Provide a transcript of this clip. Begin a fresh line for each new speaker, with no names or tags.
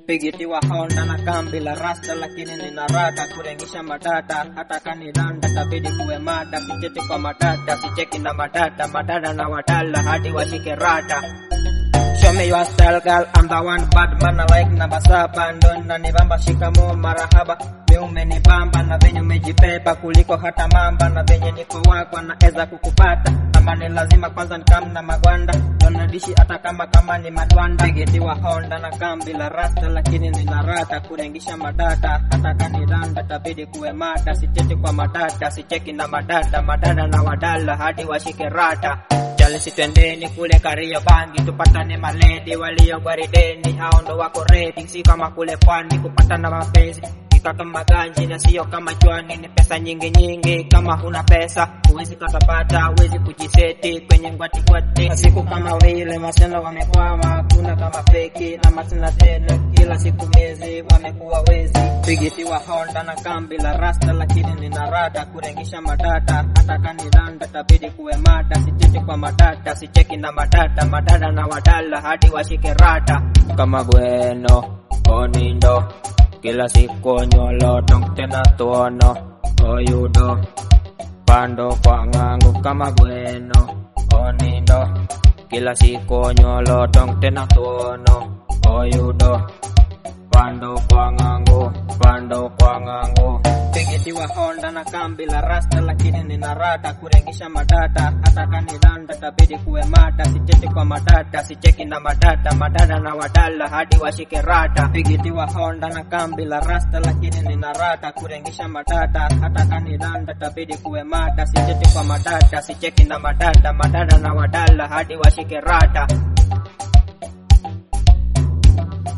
pigitiwa honda na kambi la rasta lakini nina rada kurengisha madada hata kanilanda tabidi kuwe mada sicheti kwa madada sicheki na madada madada na wadala hadi washike rada Show me your style girl, I'm the one bad man I like namba saba ndo nanibamba shikamo marahaba mi umenibamba na venye umejibeba kuliko hata mamba na venye niko wako naeza kukupata kama ni lazima kwanza nikamna magwanda donadishi hata kama kama ni madwanda pigitiwa honda na kambi la rasta lakini nina rata kurengisha madada hata kaniranda tabidi kuwe mada sicheti kwa madada sicheki na madada madada na wadala hadi washike rata Jalisi twendeni kule Kario bangi tupatane maledi walio gwarideni, hao ndo wako ready, si kama kule pwani kupatana mapenzi Ika kama ganji na sio kama chwani, ni pesa nyingi nyingi. Kama huna pesa huwezi katapata, huwezi kujiseti kwenye ngwati ngwati. Siku kama vile masela wamekwama, kuna kama feki na masela tena, kila siku mezi wamekuwa wezi. Pigitiwa Honda na kambi la rasta, lakini nina rada kurengisha madata, hata kanilanda tabidi kuwe mada, sicheki kwa madata, sicheki na madata, madada na wadala hadi washike rata kama bueno onindo kila siku nyolo tong tena tuono oyudo pando kwa ng'angu kama bueno onindo kila siku nyolo tong tena tuono oyudo pando kwa ng'angu pando kwa ng'angu pigitiwa honda na kambi la rasta lakini nina rada kurengisha madata hata kanilanda tabidi kuwe mada sicheti kwa madata sicheki na madata madada na wadala hadi washike rata pigitiwa honda na kambi la rasta lakini nina rada kurengisha madata hata kanilanda tabidi kuwe mada sicheti kwa madata sicheki na madata madada na wadala hadi washike rata